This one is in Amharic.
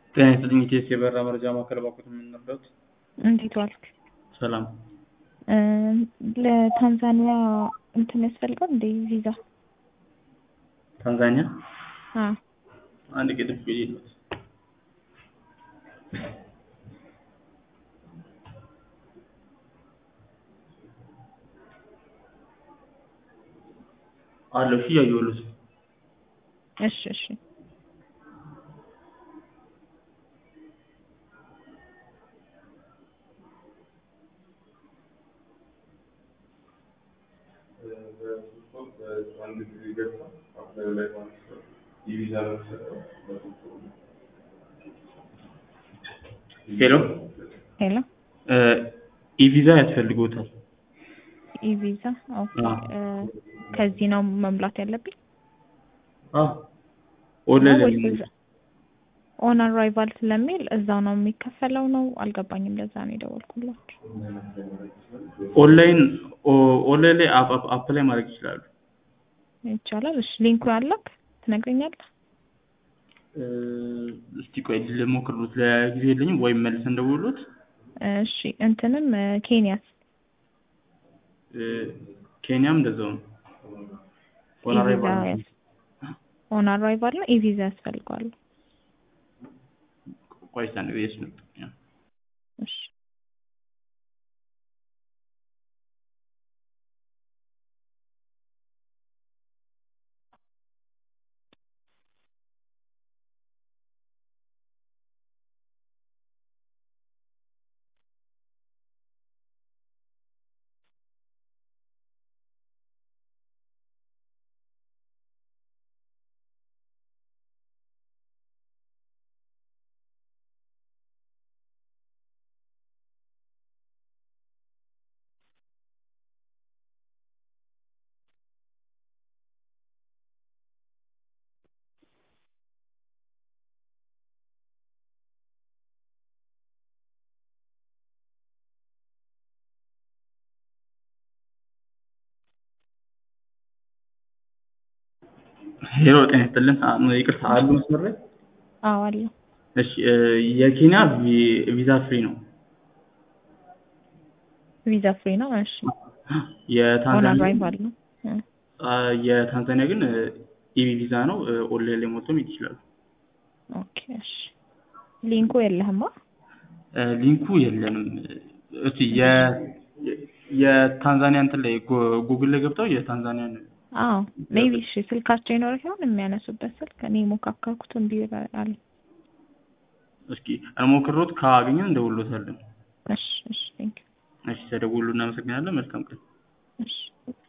ጤና ይስጥልኝ ኢቲኤስ የበረራ መረጃ ማዕከል ባኮት የምንረዳት እንዴት ዋልክ? ሰላም እ ለታንዛኒያ እንትን ያስፈልጋል እንደ ቪዛ? ታንዛኒያ አ አንድ ቅጥፍ የለት አለው ሺ እያየሁልህ እሺ እሺ ሄሎ ሄሎ ኢቪዛ ያስፈልጎታል ኢቪዛ ኦኬ አዎ። እ ከዚህ ነው መምላት ያለብኝ ኦንላይን ወይስ እዛ- ኦን አራይቫል ስለሚል እዛው ነው የሚከፈለው ነው አልገባኝም ለዛ ነው የደወልኩላችሁ ኦንላይን ኦ- ኦንላይን ላይ አፕ አፕ አፕ ላይ ማድረግ ይችላሉ ይቻላል እሺ ሊንኩ ያለክ ትነግረኛለህ እ እስቲ ቆይ ልሞክርሉት ለጊዜ የለኝም ወይም መልሰን ደውሉት እሺ እንትንም እ ኬንያስ እ ኬንያም እንደዛው ነው ኦን ኢቪዛ አራይቫል ያስ- ኦን አራይቫል ነው ኢቪዛ ያስፈልገዋል ቆይ እስቲ አንድ ጊዜ እሱ ነው እሺ ሄሎ ጤና ይስጥልን አ- ይቅርታ አሉ መስመር ላይ አዎ አለ እሺ እ የኬንያ ቪ- ቪዛ ፍሪ ነው ቪዛ ፍሪ ነው እሺ ኦን የታንዛኒያ አራይቫል ነው እ አ፣ የታንዛኒያ ግን ኢቪ ቪዛ ነው እ ኦንላይን ላይ ሞልቶም ይችላሉ ኦኬ እሺ ሊንኩ የለህማ እ ሊንኩ የለንም እስቲ የ የ- የታንዛኒያ እንትን ላይ ጎ- ጉግል ላይ ገብተው የታንዛኒያን አዎ ሜቢ እሺ ስልካቸው ይኖር ይሆን የሚያነሱበት ስልክ እኔ ሞካከርኩት እምቢ አለ እስኪ እንሞክሮት ካገኘን እንደውሎታለን እሺ እሺ ቴንክ እሺ ተደውሉ እናመሰግናለን መልካም ቀን እሺ